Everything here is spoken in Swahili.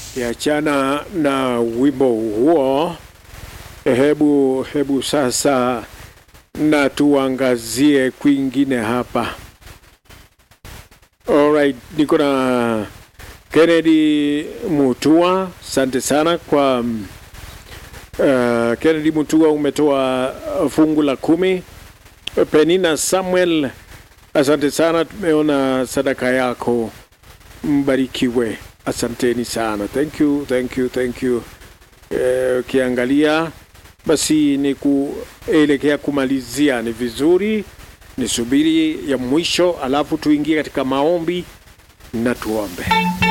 Kiachana na wimbo huo, hebu hebu sasa na tuangazie kwingine hapa. Alright, niko na Kennedy Mutua, asante sana kwa uh, Kennedy Mutua, umetoa fungu la kumi. Penina Samuel, asante sana, tumeona sadaka yako, mbarikiwe. Asanteni sana, thank you, thank you, thank you. Ukiangalia basi ni kuelekea kumalizia, ni vizuri nisubiri ya mwisho, alafu tuingie katika maombi na tuombe.